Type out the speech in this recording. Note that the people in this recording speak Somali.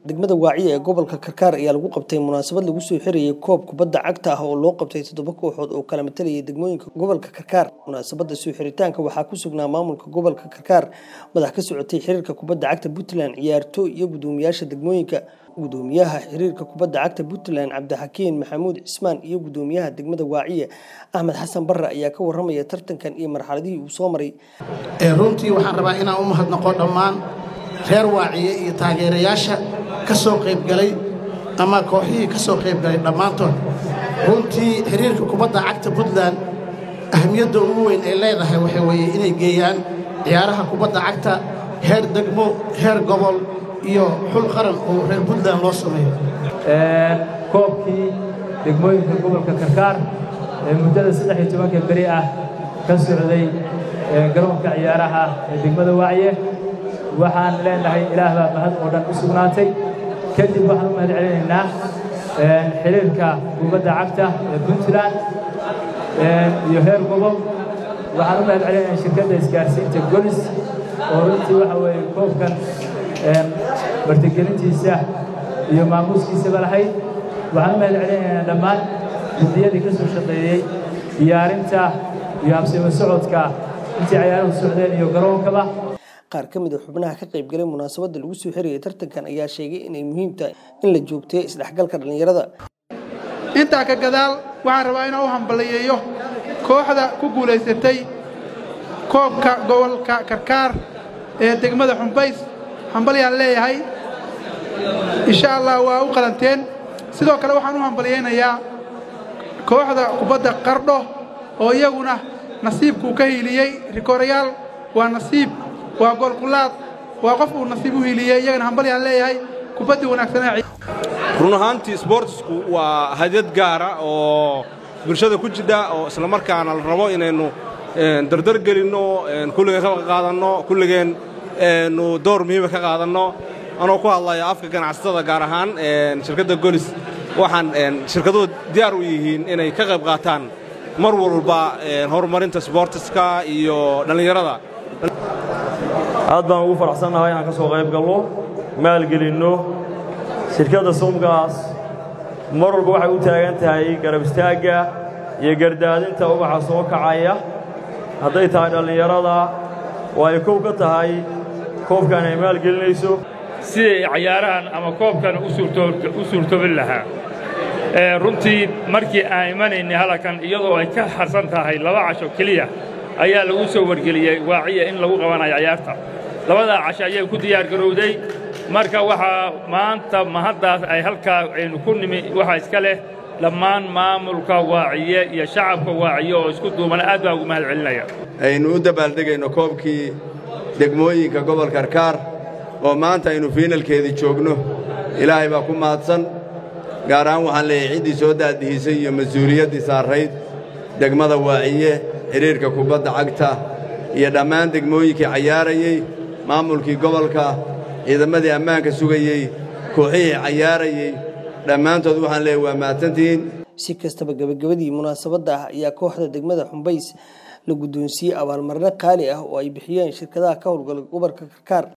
degmada waaciya ee gobolka karkaar ayaa lagu qabtay munaasabad lagu soo xirayay koob kubadda cagta ah oo loo qabtay toddoba kooxood oo kala matalayay degmooyinka gobolka karkaar munaasabada soo xiritaanka waxaa ku sugnaa maamulka gobolka karkaar madax ka socotay xiriirka kubadda cagta puntland ciyaartooy iyo gudoomiyaasha degmooyinka gudoomiyaha xiriirka kubadda cagta puntland cabdixakiin maxamuud cismaan iyo gudoomiyaha degmada waaciya axmed xasan barre ayaa ka waramaya tartankan iyo marxaladihii uu soo maray runtii waxaan rabaa inaan u mahadnaqo dhammaan reer waaciye iyo taageerayaasha ka soo qaybgalay ama kooxihii ka soo qaybgalay dhammaantood runtii xiriirka kubadda cagta puntland ahamiyadda ugu weyn ay leedahay waxay weeye inay geeyaan ciyaaraha kubadda cagta heer degmo heer gobol iyo xul qaran oo reer puntland loo sameeyo koobkii degmooyinka gobolka karkaar ee muddada saddex iyo tobanka beri ah ka socday garoonka ciyaaraha ee degmada wacye waxaan leenahay ilaah baa mahad oo dhan u sugnaatay kadib waxaan u mahad celinaynaa xiriirka kubadda cagta ee puntland iyo heer gobol waxaan u mahad celinaynaa shirkadda isgaarsiinta golis oo runtii waxa weeye koobkan martigelintiisa iyo maamuuskiisaba lahayd waxaan u mahad celinaynaa dhammaan guddiyadii ka soo shaqeeyey diyaarinta iyo habsimo socodka intii ciyaaruhu socdeen iyo garoonkaba qaar ka mid a xubnaha ka qaybgalay munaasabadda lagu soo xirayay tartankan ayaa sheegay inay muhiim tahay in la joogteeyo isdhexgalka dhallinyarada intaa ka gadaal waxaan rabaa inaan u hambaliyeeyo kooxda ku guulaysatay koobka gobolka karkaar ee degmada xumbays hambalyaan leeyahay insha allah waa u qalanteen sidoo kale waxaan u hambalyaynayaa kooxda kubadda qardho oo iyaguna nasiibkuu ka hiiliyey rikorayaal waa nasiib waa goolkulaad waa qof uu nasiib u hiiliyey iyagana hambalyaan leeyahay kubaddii wanaagsanee run ahaantii sboortisku waa hadyad gaara oo bulshada ku jidha oo islamarkaana la rabo inaynu dardar gelinno kulligeen ka qaadanno kulligeen nu door muhiima ka qaadanno anoo ku hadlaya afka ganacsatada gaar ahaan shirkadda golis waxaan shirkaduhu diyaar u yihiin inay ka qayb qaataan mar walba horumarinta sboortiska iyo dhallinyarada aad baan ugu faraxsannahay inaan ka soo qayb gallo maalgelinno shirkadda sumgaas mar walba waxay u taagan tahay garab istaagga iyo gardaadinta ubaxa soo kacaya hadday tahay dhallinyarada oo ay kow ka tahay koobkan ay maalgelinayso siday cayaarahan ama koobkan u suurtobin lahaa runtii markii aan imanaynay halkan iyadoo ay ka harsan tahay laba casho keliya ayaa lagu soo wargeliyey waaciya in lagu qabanayo cayaarta labadaa casho ayay ku diyaargarowday marka waxaa maanta mahaddaas ay halkaa aynu ku nimi waxaa iska leh dhammaan maamulka waaciye iyo shacabka waaciye oo isku duuban aad baa ugu mahad celinaya aynu u dabaaldegayno koobkii degmooyinka gobol karkaar oo maanta aynu fiinalkeedii joogno ilaahay baa ku mahadsan gaar ahaan waxaan leeyahay ciddii soo daadihisay iyo mas-uuliyaddii saarrayd degmada waaciye xidhiirka kubadda cagta iyo dhammaan degmooyinkii cayaarayey maamulkii gobolka ciidamadii ammaanka sugayey kooxihii cayaarayey dhammaantood waxaan leeyahay waa mahadsantihiin si kastaba gebagabadii munaasabadda ah ayaa kooxda degmada xumbays la guddoonsiiyey abaalmarino qaali ah oo ay bixiyeen shirkadaha ka howlgala gobolka karkaar